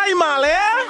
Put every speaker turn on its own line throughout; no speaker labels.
male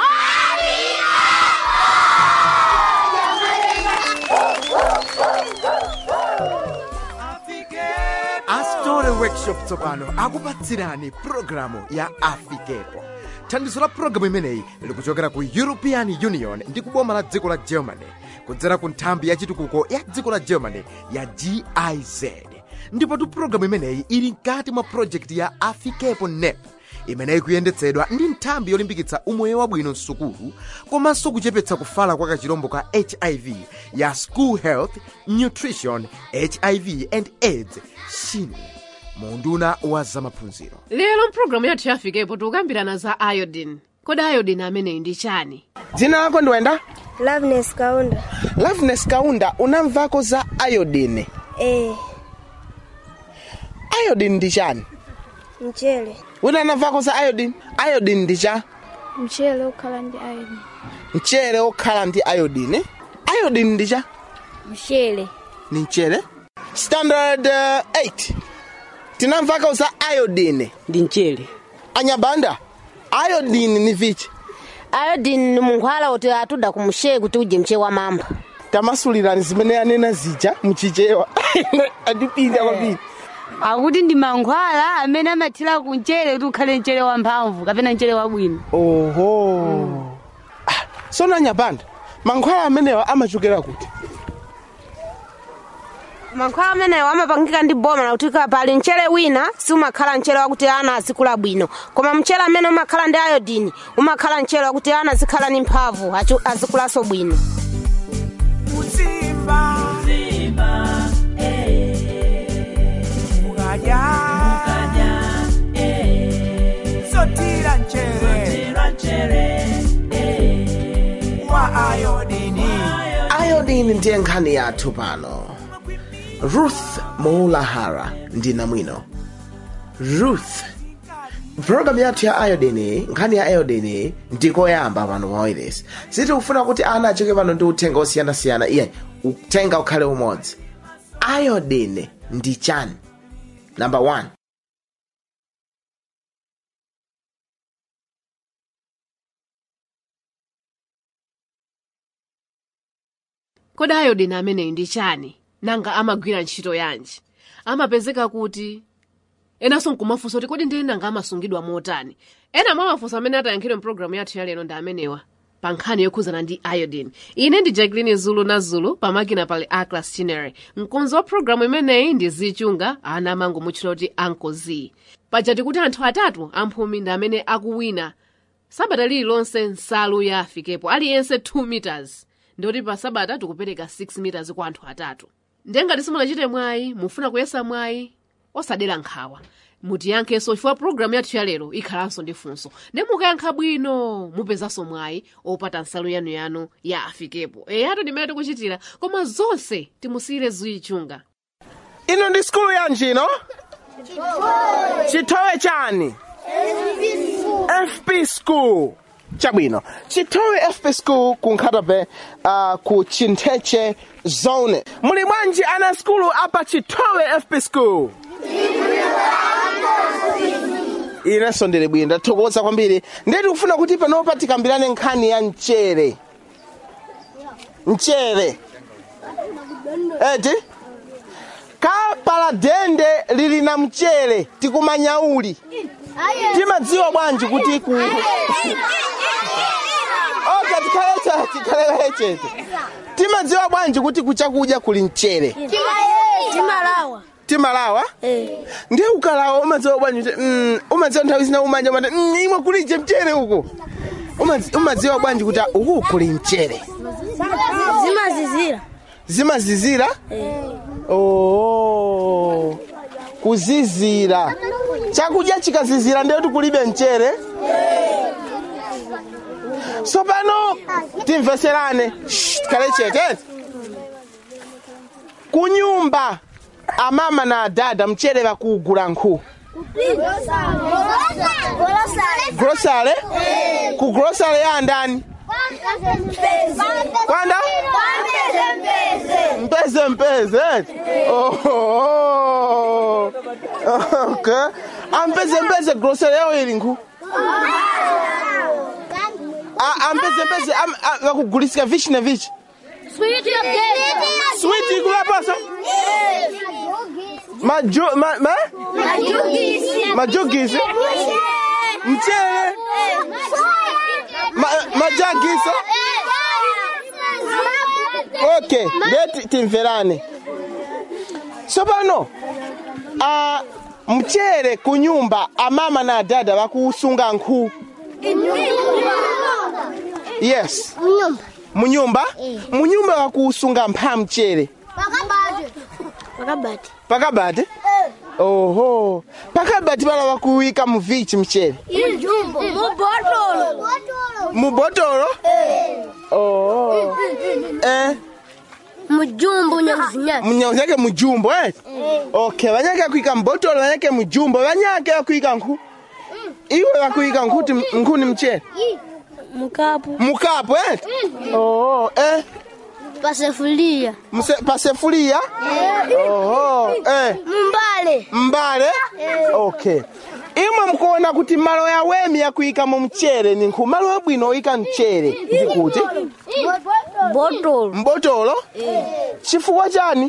astore workshop tsopano akupatsirani pulogalamu ya afikepo thandizo la pulogalamu imeneyi likuchokera ku european union ndi kuboma la dziko la germany kudzera ku nthambi ya chitukuko ya dziko la germany ya giz ndipotu pulogalamu imeneyi ili mkati mwa projekti ya afikepo nep imeneyi kuyendetsedwa ndi nthambi yolimbikitsa umoyo wabwino msukulu komanso kuchepetsa kufala kwa kachirombo ka hiv ya school health nutrition hiv and aids shin munduna wa zamaphunziro
lero mpulogalamu yathu yafikepo tikukambirana za iodine kodi iodine ameneyi ndi chani
dzina lako ndiwenda
Loveness Kaunda.
loveness kaunda unamvako za iodine
Eh,
iodine ndi chani
mchele.
wina anamvako za iodine iodine ndi cha
Mchele ukhala ndi iron.
mchere okhala ndi iodine iodine ndi cha
Mchele.
ni mchere standard uh, 8 tinamvako za iodine
ndi mchere
anyabanda iodine ni vichi
iodine ni munkhwala kuti atuda kumshe kuti uje mche wa mamba
tamasulirani zimene anena zija mchichewa andipinda kwambiri
akuti ndi mankhwala amene amathira ku mchere kuti ukhale mchere wamphamvu kapena mchere wabwino
oho Ah, sono anyabanda mankhwala amenewa amachokera kuti
mankhwala amenewo amapangika ndi boma lakuti ka pali mchere wina siumakhala mchere wakuti ana azikula bwino koma mchere amene umakhala ndi iodine umakhala mchere wakuti ana azikhala ni mphamvu achu- azikulanso bwino
sotira nchere wa ayodini
iodine ndiye nkhani yathu pano ruth moulahara ndi namwino ruth pulogalamu yathu ya iodine nkhani ya iodine ndikoyamba pano pa wireless sitikufuna kuti ana achoke pano ndi uthenga osiyanasiyana iye uthenga ukhale umodzi iodine ndi chani number one
kodi iodine ameneyi ndi chani nanga amagwira ntchito yanji amapezeka kuti enanso nkumafunsa kuti kodi ndiye nanga amasungidwa motani ena mwa mafunso amene atayankhidwe mpulogalamu yathu yalero ndi amenewa pa nkhani yokhuzana ndi iodine ine ndi jacqueline zulu na zulu pamakina pali aclas chinere mkonzi wa pulogalamu imeneyi ndi zichunga ana amangomutchula kuti uncle z pajati kuti anthu atatu amphumi ndi amene akuwina sabata lililonse nsalu ya afikepo aliyense 2 meters ndikuti pa sabata tikupereka 6 meters kwa anthu atatu ndiye ngati simunachite mwayi mufuna kuyesa mwayi osadera nkhawa mutiyankhenso chifukwa pulogalamu yathu yalero ikhalanso ndi funso ndi mukayankha bwino mupezanso mwayi opata nsalu yanuyanu ya afikepo eyatu ndimene tikuchitira koma zonse timusiyire zichunga
ino ndi skulu yanji ino chitowe chani fp school chabwino chitowe fp school ku nkhatape uh, ku chintheche zone muli bwanji ana skulu apa chitowe fp school inenso ndili bwino ndathokoza kwambiri ndeti kufuna kuti panopa tikambirane nkhani ya mchere mchere eti kapala dende lili na mchere tikumanyauli timadziwa bwanji kuti ku oka tikhale chete tikhale chete timadziwa bwanji kuti kuchakudya kuli mchere
Timalawa.
timalawa ndiye ukalawa umadziwa bwanji kuti mm, umadziwa nthawi zina umanja mati mm, imwe kulije mchere uko Umadzi- umadziwa bwanji kuti ah, uku kuli mchere
Zimazizira.
zimazizira oh kuzizira chakudya chikazizira ndiyoti kulibe mchere tsopano timveserane Shh, tikhale chete kunyumba amama na adada mchere vakuugula nkhu grosale ku grosale ya andani kwanda mpeze mpeze oh, okay. ampeze mpeze grosere yao ili nkhu pese am- a- vakugulisika vichi na vichi switi ikulapaso Maju- ma- ma- majugisi mchele ma- majagiso okay ndeti timverane tsopano a mchere kunyumba amama na adada vakusunga nkhu yes munyumba munyumba vakusunga mpha mchere
pakabati
pakabati oho pakabati pala vakuwika muvichi mchere
mubotolo
mubotolo oho eh
mujumbu nyakuzinyaki
munyake mujumbo eh okay vanyake akuika mbotolo vanyake mujumbo vanyake akuika nkhu iwe vakuika nkhuti nkhuni mchere
mukapu
mukapu eh oho eh
pasefulia
Mse- pasefulia oho eh
mumbale
mbale okay imwe mkuona kuti malo ya wemi yakuikamo mchere ni nkhu malo abwino oyika mchere ndikuti
botolo
mbotolo chifukwa chani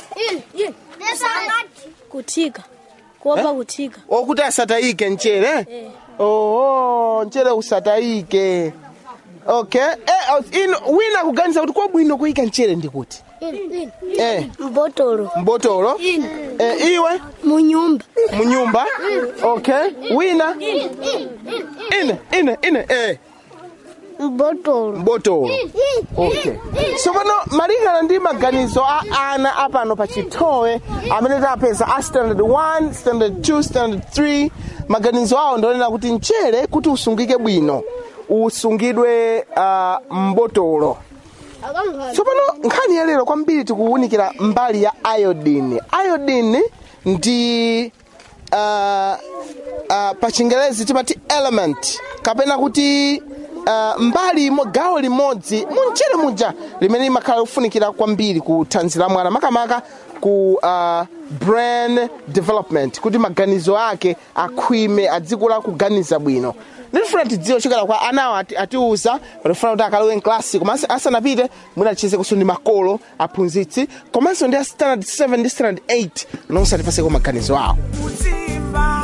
kuthika kuopa kuthika
okuti asatayike mchere oho mchere usatayike okay eh, oh, ino wina kuganiza kuti kwabwino kuyika mchere ndikuti eh
mbotolo
mbotolo eh, iwe
munyumba
munyumba okay wina ine ine ine eh
mbotolo
mbotolo okay tsopano malingana ndi maganizo a ana apano pa chitowe amene tapeza a standard 1 standard 2 standard 3 maganizo awo ndionena kuti mchere kuti usungike bwino usungidwe uh, mbotolo tsopano nkhani ya lero kwambiri tikuwunikira mbali ya iodine iodine ndi uh, uh, pa chingelezi timati element kapena kuti uh, mbali imo gawo limodzi munchere muja limene limakhala lofunikira kwambiri ku thanzi la mwana makamaka ku uh, brain development kuti maganizo ake akhwime adzikula kuganiza bwino ndifuna tidziwe chokera kwa anawo ati- atiuza patifuna kuti akalowe mklasi komanso asanapite mwina tichize kuso ndi makolo aphunzitsi komanso ndi a standard 7 ndi standard 8 nonse atipaseko maganizo awo
Uzimba.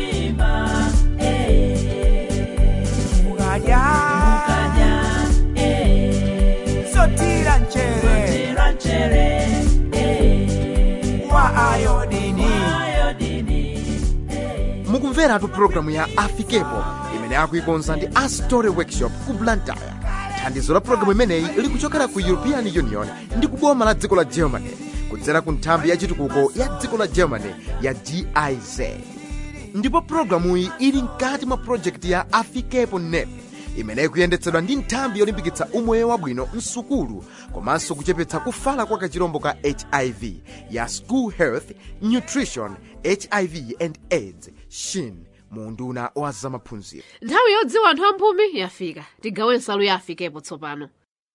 Mukadya. Sotira nchere. Wa ayodini.
mukumveratu pulogalamu ya afikepo imene akuikonza ndi astory workshop ku blantyre thandizo la pulogalamu imeneyi likuchokera ku european union ndi kuboma la dziko la germany kudzera ku nthambi ya chitukuko ya dziko la germany ya giz ndipo pulogalamuyi ili mkati mwa projekti ya afikepo nep imene ikuyendetsedwa ndi nthambi yolimbikitsa umoyo wabwino msukulu komanso kuchepetsa kufala kwa kachirombo ka hiv ya school health nutrition hiv and aids shin mu unduna wa zamaphunziro
nthawi yodziwa anthu amphumi yafika tigawe nsalu ya afikepo tsopano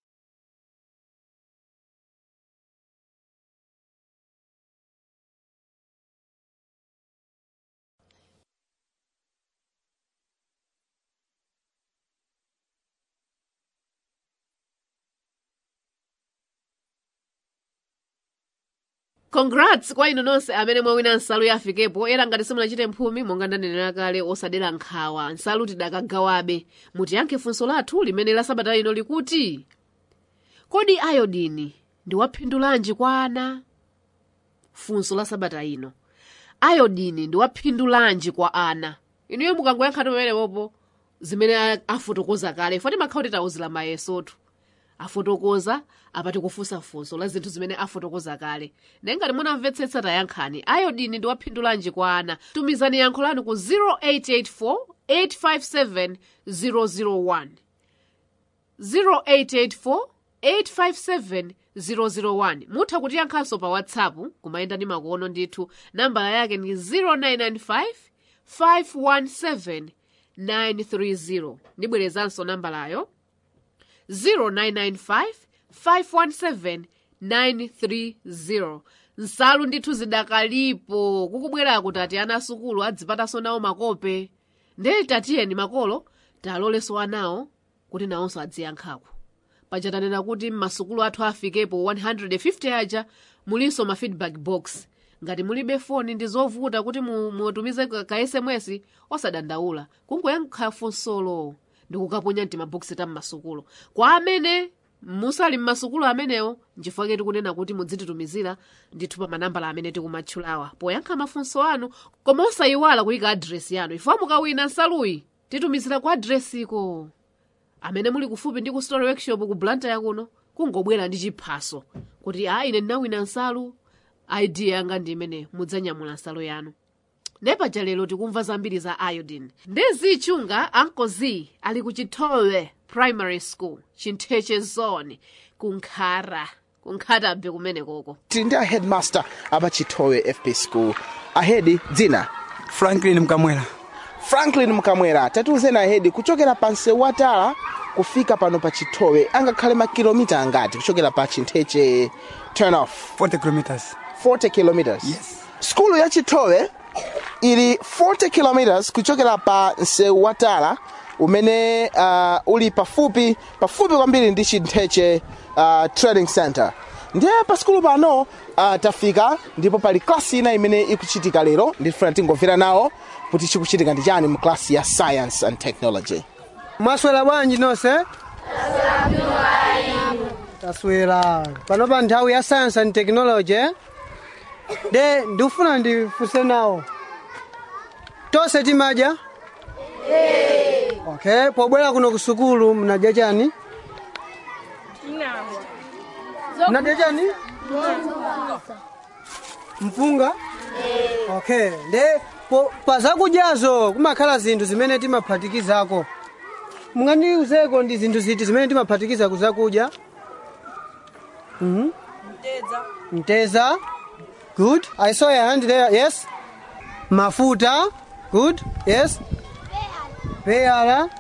congrats kwa inu nonse amene mwawina nsalu ya afikepo era ngati simunachite mphumi monga ndanenera kale osadera nkhawa nsalu tidakagawabe mutiyankhe funso lathu limene la sabata ino likuti kodi iodini ndi waphindulanji kwa ana funso la sabata ino iodini ndi waphindulanji kwa ana inuyo mukangoyankha pamenepopo zimene a- afotokoza kale foti makhala kuti tawuzira mayesotu afotokoza apati kufunsa funso la zinthu zimene afotokoza kale naye ngati munamvetsetsa tayankhani iodini ndi waphindulanji kwa ana tumizani yankho lanu ku 0884 857 001 0884 857 001 mutha kutiyankhanso pa whatsapp kumayenda ndi makono ndithu nambala yake ndi 0995 517 930 ndibwerezanso nambalayo 0995-517-930 nsalu ndithu zidakalipo kukubwera kuti ati ana asukulu adzipatanso nawo makope ndee tatiyeni makolo taloleso anawo kuti nawonso adziyankhako paja tanena kuti m'masukulu athu afikepo 150 aja mulinso ma feedback box ngati mulibe foni ndi zovuta kuti mu- mutumize ka ka sms osadandaula kungoyankha funsolo ndi kukaponya mtimabokisi ta m'masukulu kwa amene musali m'masukulu amenewo nchifukwa tikunena kuti mudzititumizira ndithu pa manambala amene tikumatchulawa poyankha mafunso anu koma osayiwala kuyika adresi yanu ifo mukawina nsaluyi titumizira ku adresiko amene muli kufupi ndi ku story workshop ku blantyre kuno kungobwera ndi chiphaso kuti a ine ndinawina nsalu idea yanga ndi imene mudzanyamula nsalu yanu nepaja lero tikumva zambiri za iodine ndi zichunga ankozi ali ku chitowe primary school chintheche zone kunkhara kunkhatabe kumene koko
tili ndi aheadmaster apa chitowe fp school ahedi dzina
franklin mkamwera
franklin mkamwera tatiuzeni ahedi kuchokera pa msewu watala kufika pano pa chitowe angakhale makilomita angati kuchokera pa chintheche turn off
40 kilometers
40 kilometers
Yes.
skulu ya chitowe ili 40 kilometers kuchokera pa msewu watala umene uh, uli pafupi pafupi kwambiri ndi chintheche uh, trading center ndiye pa skulu pano uh, tafika ndipo pali klasi ina imene ikuchitika lero ndifuna tingomvera nawo kuti chikuchitika ndi chani mu klasi ya science and technology
mwaswera bwanji nonse taswera pano pa nthawi ya science and technology eh? de ndikufuna ndifunse nawo tonse timadya okay pobwera kuno ku sukulu mnadya chani mnadya chani mpunga okay nde po- pa zakudyazo kumakhala zinthu zimene timaphatikizako mungandiuzeko ndi zinthu ziti zimene timaphatikiza kuzakudya Mhm. mteza good i saw your hand there yes mafuta good yes peyala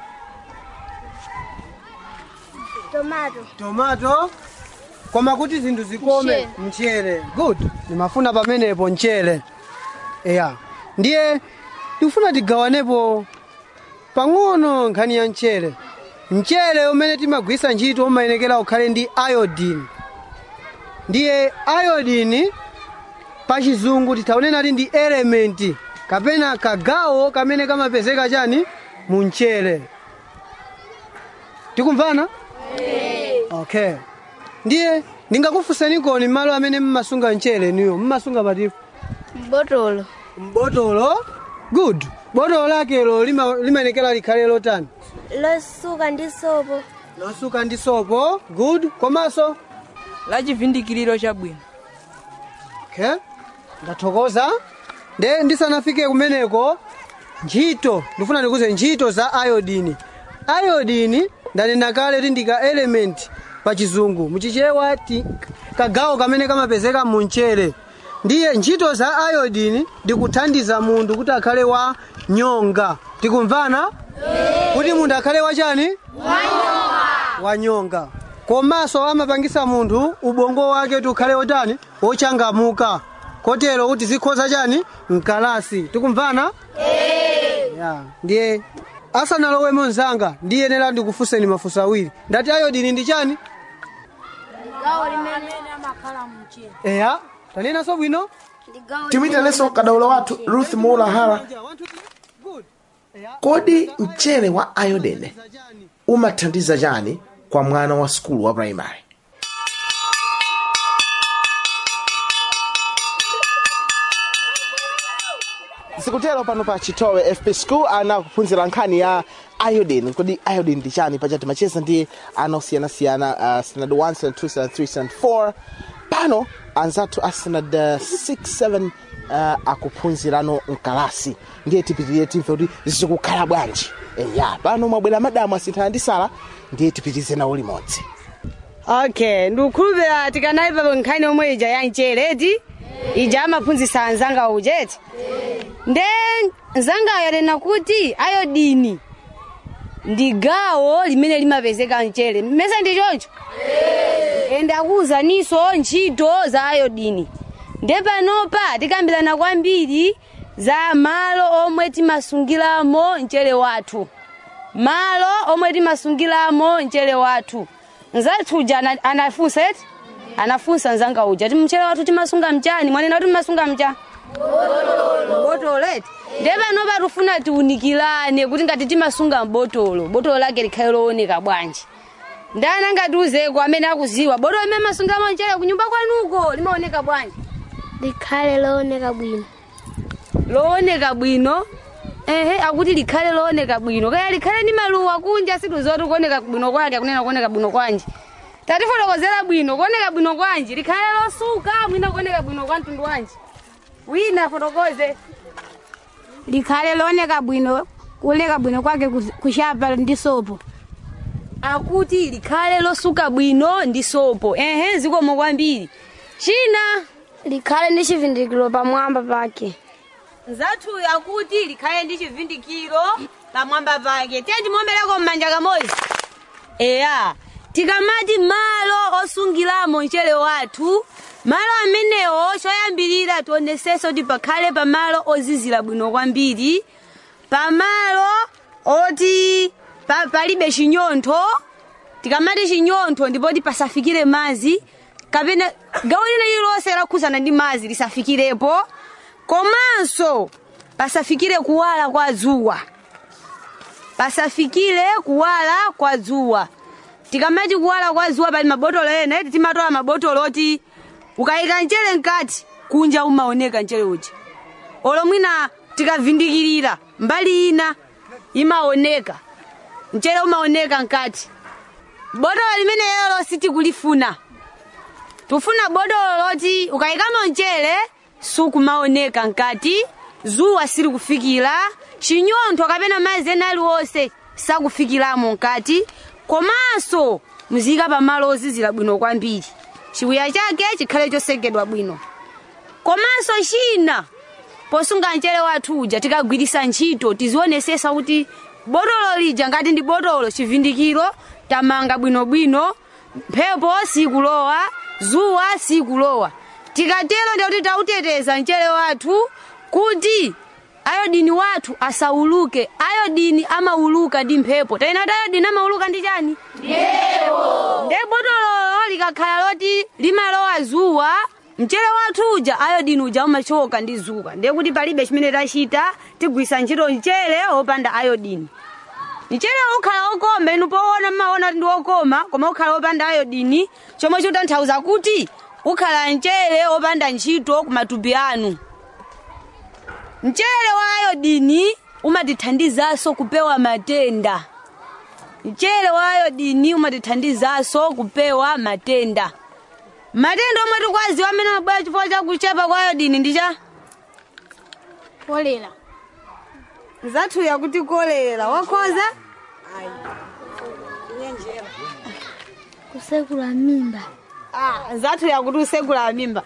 tomato
tomato koma kuti zinthu zikome
Mchere.
mchere good ndimafuna pamenepo mchere eya ndiye tikufuna tigawanepo pang'ono nkhani ya mchere mchere umene timagwisa ntchito umayenekera ukhale ndi iodine ndiye iodine pachizungu titaonena kuti ndi elementi kapena kagawo kamene kamapezeka chani mu mchere tikumvana okay ndiye ndingakufunseni koni malo amene mmasunga mchere niyo mmasunga patifu
mbotolo
mbotolo good botolo lakelo lima- limayenekera likhale lotani
losuka ndi sopo
losuka ndi sopo good komanso
la chivindikiriro chabwino
okay ndathokoza nde ndisanafike kumeneko ntchito ndifuna ndikuze ntchito za iodini iodini ndanena kale kuti ndika element pa chizungu muchichewa ti kagawo kamene kamapezeka mu mchere ndiye ntchito za iodini ndikuthandiza munthu kuti akhale wa nyonga tikumvana kuti munthu akhale wachani wanyonga komanso amapangisa munthu ubongo wake kuti ukhale wotani wochangamuka kotero kuti zikhoza chani mkalasi tikumvana ya ndiye asanalowemo mzanga ndiyenera ndikufunseni mafunso awiri ndati ayodini ndi chani
gawo limene amakhala mchere
eya tanenanso bwino
timuyitalenso kadaulo wathu ruth muulahara kodi mchere wa iodine umathandiza chani kwa mwana wa skulu wa primary sikutero pano pa chitowe fp school ana kuphunzira nkhani ya iodine kodi iodine ndi chani paja timacheza ndi ana osiyanasiyana uh, standard 1 standard 2 standard 3 standard 4 pano anzathu a standard uh, 6 7 uh, akuphunzirano mkalasi ndiye tipitirire timve kuti zikukhala bwanji eya pano mwabwera madamu asinthana ndi sala ndiye tipitirize nawo limodzi
okay ndikukhulupira tikanaipa nkhani yomwe ija ya mchere eti ija amaphunzitsa anzanga ujeti nde nzangayo yanena kuti ayodini ndi gawo limene limapezeka mchere mmese ndi choncho ende akuwuzaninso ntchito za ayodini nde panopa tikambirana kwambiri za malo omwe timasungiramo mchere wathu malo omwe timasungiramo mchere wathu nzathu uja ana- anafunsa eti anafunsa nzanga uja ti mchere wathu timasunga mchani mwanena kuti timasunga mcha botolo eti nde pano patufuna tiunikirane kuti ngati timasunga mbotolo botolo lake likhale looneka bwanji ndani angatiuzeko amene akuziwa botolo limene masungamo mchere kunyumba kwanuko limaoneka bwanji
likhale looneka bwino
looneka bwino ehe akuti likhale looneka bwino kaya likhale ni maluwa kunja situzoti kuoneka bwino kwake akunena kuoneka bwino kwanji tatifotokozera bwino kuoneka bwino kwanji likhale losuka mwina kuoneka bwino kwa mtundu wanji wina fotokoze
likhale looneka bwino kuoneka bwino kwake kus- kushapa ndi sopo
akuti likhale losuka bwino ndi sopo ehe zikomo kwambiri china
likhale ndi chivindikiro pamwamba pake
nzathu akuti likhale ndi chivindikiro pamwamba pake tiye timomereko m'manja kamodzi eya tikamati malo osungiramo mchere wathu malo amenewo choyambirira tionesenso kuti pakhale pamalo ozizira bwino kwambiri pamalo oti pa, palibe chinyontho tikamati chinyontho ndipoti pasafikire madzi kapena gawo lina lililonse lakhuzana ndi madzi lisafikirepo komanso pasafikire kuwala kwa dzuwa pasafikire kuwala kwa dzuwa tikamati kuwala kwa dzuwa pali mabotolo ena eti timatola mabotolo oti ukayika mchere mkati kunja umaoneka mchere uja olo mwina tikavindikirira mbali ina imaoneka mchere umaoneka mkati botolo limene lelo sitikulifuna tufuna botolo loti ukayikamo mchere sukumaoneka mkati zuwa silikufikira chinyontho kapena madzi ena aliwonse sakufikiramo mkati komanso muziyika pamalo ozizira bwino kwambiri chiwiya chake chikhale chosekedwa bwino komanso china posunga mchere wathu uja tikagwirisa ntchito tizionesesa kuti botolo lija ngati ndi botolo chivindikiro tamanga bwinobwino mphepo sikulowa zuwa sikulowa tikatero ndikuti tauteteza mchere wathu kuti ayodini wathu asauluke ayodini amauluka ndi mphepo taina kuti ayodini amauluka ndi chani nde botololo likakhala loti limalowa zuwa mchere wathu uja ayodini uja umachoka ndi zuwa ndiye kuti palibe chimene tachita tigwisa ntchito mchere wopanda ayodini mchere ukhala okoma inu poona mmaona kuti ndi okoma koma ukhala wopanda ayodini chomwe chikutanthauza kuti ukhala mchere wopanda ntchito kumatupi anu mchere wa ayodini umatithandizanso kupewa matenda mchere wa ayodini umatithandizanso kupewa matenda matenda omwe tikwaziwa amene mabwera chifukwa cha kuchepa kwa ayodini ndi cha
kolera
nzathu yakuti kolera wakhoza
kusekula mimba
ah, nzathu yakuti usekula mimba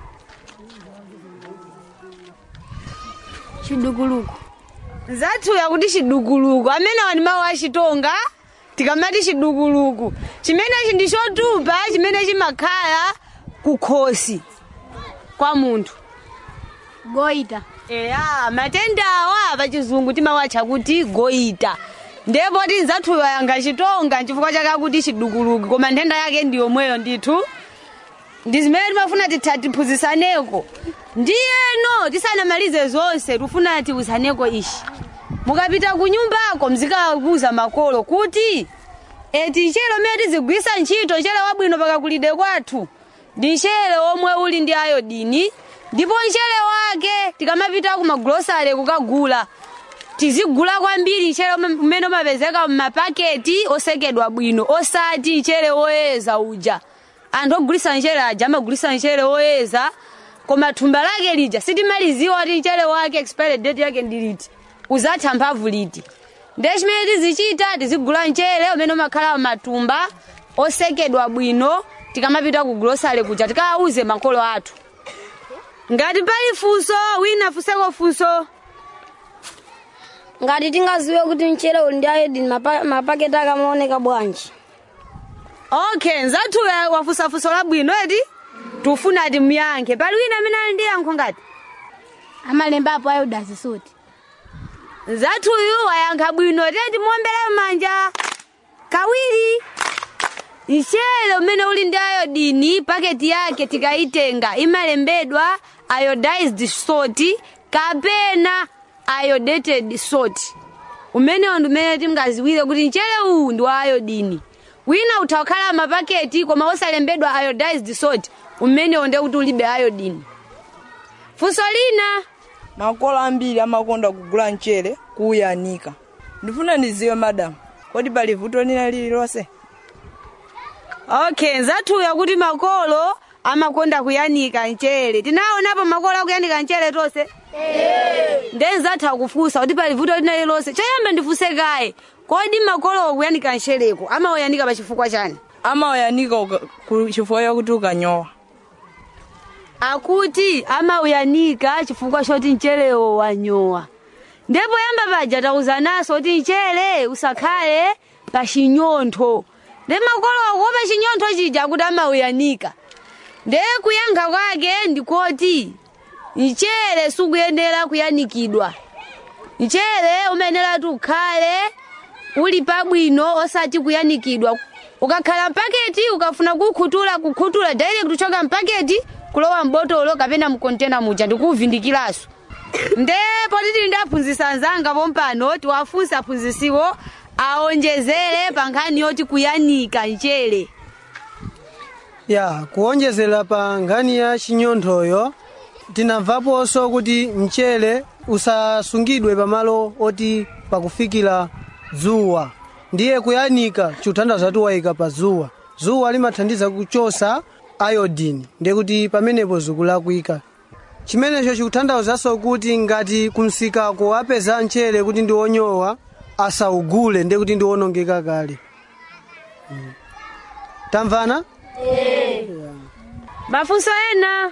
chidukuluku
nzathu yakuti chidukuluku amene wani mawu achitonga tikamati chidukuluku chimenechi ndi chotupa chimene chimakhala kukhosi kwa munthu
goita
eya matenda awa pachizungu timawatcha kuti goita ndipo ti nzathu yanga chitonga chifukwa chake akuti chidukuluku koma nthenda yake ndi yomweyo ndithu ndi zimene timafuna titha tiphunzisaneko ndiyeno tisanamalize zonse tifuna tiwuzaneko ishi mukapita ku nyumbako mzikakuza makolo kuti eti nchere umene tizigwisa ntchito nchere wabwino pakakulide kwathu ndi nchere omwe uli ndi ayodini ndipo nchere wake tikamapita ku magulosale kukagula tizigula kwambiri nchere ume- umene umapezeka m'mapaketi osekedwa bwino osati nchere woyeza uja anthu ogulisa nchere aja amagulisa nchere woyeza koma thumba lake lija sitimaliziwa kuti nchere wake expired date yake ndi liti uzatha mphamvu liti ndiye chimene tizichita tizigula mchere umene umakhala matumba osekedwa bwino tikamapita ku grosale kuja tikawauze makolo athu ngati pali funso wina funseko funso
ngati tingaziwe kuti mchere uli ndi ayodini mapa- mapaketi akamaoneka bwanji
okay nzathu ya- wafunsa funso labwino eti tufuna ati muyankhe pali wina amene ali ndi yankho ngati
amalembapo ayodazisuti
zathuyu ayankha bwino teti muombere manja kawiri mchere umene uli ndi ayodini paketi yake tikayitenga imalembedwa iodized salt kapena iodated salt umenewo ndi umene tingaziwire kuti mchere uwu ndi wa ayodini wina utha kukhala mapaketi koma osalembedwa iodized salt umenewo ndiye kuti ulibe ayodini funso lina
makolo ambiri amakonda kugula mchere kuuyanika ndifuna ndiziwe madamu kodi pali vuto lina lililonse
okay nzathuya kuti makolo amakonda kuyanika mchere tinaonapo makolo akuyanika mchere tonse nde nzatha kufunsa kuti pali vuto lina lililonse choyamba ndifunse kaye kodi makolo akuyanika mchereko amauyanika pa chifukwa chani
amauyanika uka- ku- chifukwa chakuti ukanyowa
akuti amauyanika chifukwa choti mcherewo wanyowa ndipo yamba paja tauzananso kuti mchere usakhale pa chinyontho nde makolo akuopa chinyontho chija kuti amauyanika nde kuyankha kwake ndikoti mchere sukuyenera kuyanikidwa mchere umayenera ukhale uli pabwino osati kuyanikidwa ukakhala mpaketi ukafuna kukhutula kukhutula direct kuchoka mpaketi kulowa mbotolo kapena mkontena muja ndikuuvindikiranso nde poti tili ndaphunzitsa anzanga pompano tiwafunse aphunzitsiwo aonjezere pa nkhani yoti kuyanika mchere
ya kuonjezera pa nkhani ya chinyonthoyo tinamvaponso kuti mchere usasungidwe pamalo oti pakufikira dzuwa ndiye kuyanika chikuthandiza kuti wayika pa dzuwa dzuwa limathandiza kuchosa iodine ndiye kuti pamenepo zikulakwika chimenecho chikuthandauzanso kuti ngati kumsikako apeza mchere kuti ndi wonyowa asaugule ndiye kuti ndi wonongeka kale Mm. tamvana
mafunso ena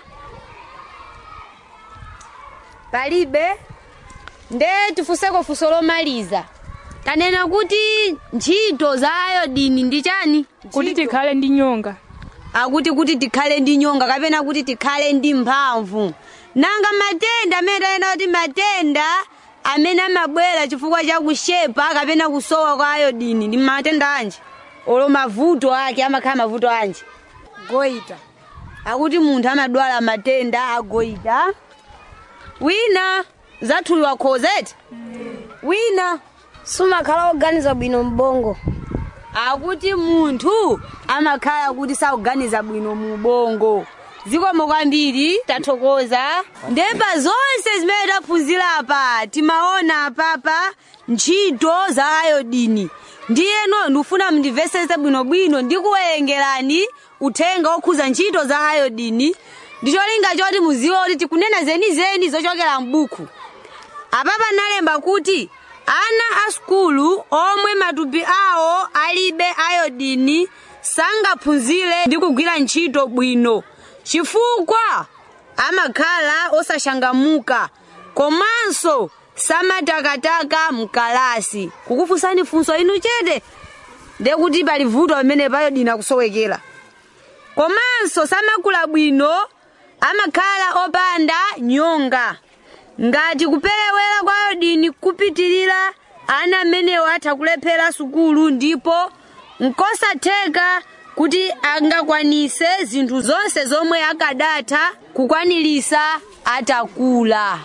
palibe nde tifunseko funso lomaliza tanena kuti ntchito za ayodini ndi chani
kuti tikhale ndi nyonga
akuti kuti tikhale ndi nyonga kapena kuti tikhale ndi mphamvu nanga matenda amene tanena kuti matenda amene amabwera chifukwa cha kushepa kapena kusowa kwa ayodini ndi matenda anji olo mavuto ake amakhala mavuto anji goita akuti munthu amadwala matenda agoita wina zathuliwa khozeti wina
sumakhala oganiza bwino mbongo
akuti munthu amakhala kuti sakuganiza bwino mu bongo zikomo kwambiri tathokoza ndepa zonse zimene taphunzira apa timaona apapa ntchito za ayodini ndiyeno ndikufuna mundimvesese bwinobwino ndikuwerengerani uthenga okhuza ntchito za ayodini ndicholinga choti muziwe kuti tikunena zenizeni zochokera m'buku apapa nalemba kuti ana a sukulu omwe matupi awo alibe ayodini sangaphunzire ndi kugwira ntchito bwino chifukwa amakhala osashangamuka komanso samatakataka mkalasi kukufunsani funso inu chete ndekuti pali vuto pamene payodini akusowekera komanso samakula bwino amakhala opanda nyonga ngati kuperewera kwa ayodini kupitirira ana amenewo atha kulephera sukulu ndipo nkosatheka kuti angakwanise zinthu zonse zomwe akadatha kukwanilisa atakula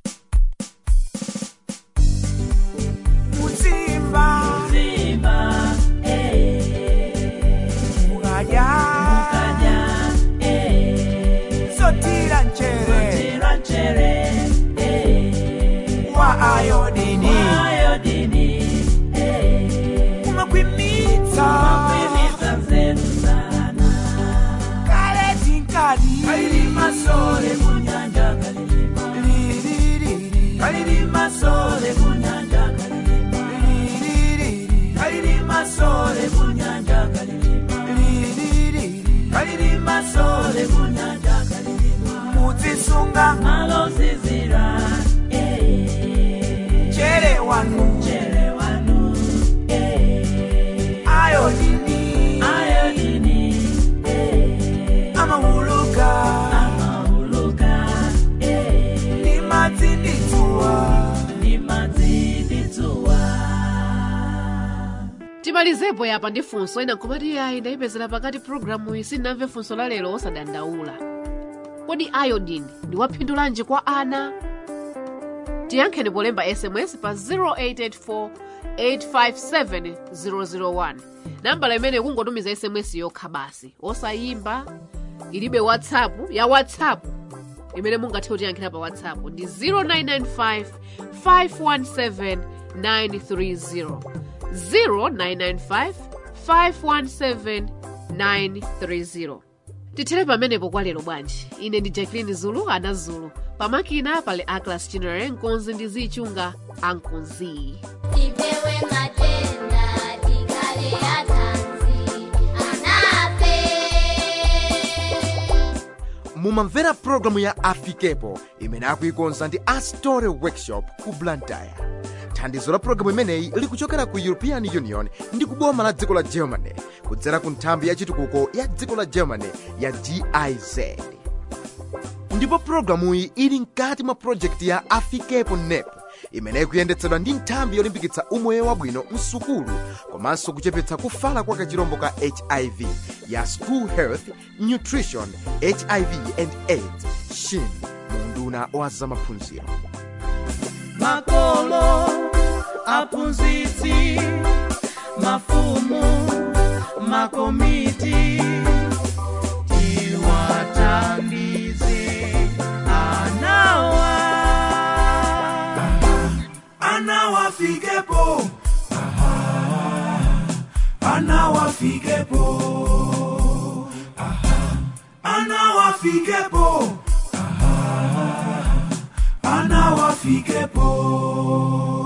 Muzimba. Mukadya. Sotira nchere. Wa ayodini. Umakwimita. Kale tinkadi. Lili
timalizepo yapa ndi funso ena nkhomati ayi ndayipezera pakati programu iyi sindinamve funso la lero osadandaula kodi iodine ndi waphindu lanji kwa ana tiyankheni polemba sms pa 0884 857 001 nambala imene kungotumiza sms yokha basi osayimba ilibe whatsapp ya whatsapp imene mungathe kutiyankhira pa whatsapp ndi 0995 517 930 0995 517 930 tithere pamenepo kwa lero bwanji ine ndi jacqueline zulu ana zulu pamakina pali aclas chinere nkonzi ndi zichunga ankonzi
tipewe matenda tikale atanzi anafe
mumamvera pulogalamu ya afikepo imene akuikonza ndi astore workshop ku blantyre thandizo la pulogalamu imeneyi likuchokera ku european union ndi kuboma la dziko la germany kudzera ku nthambi ya chitukuko ya dziko la germany ya giz ndipo pulogalamuyi ili mkati mwa projekti ya afikepo nep imene ikuyendetsedwa ndi nthambi yolimbikitsa umoyo wabwino msukulu komanso kuchepetsa kufala kwa kachirombo ka hiv ya school health nutrition hiv and aids shin munduna wa zamaphunziro
makolo aphunzitsi mafumu makomiti tiwathandize anawa anawafikepo anawafikepo anawafikepo anawafikepo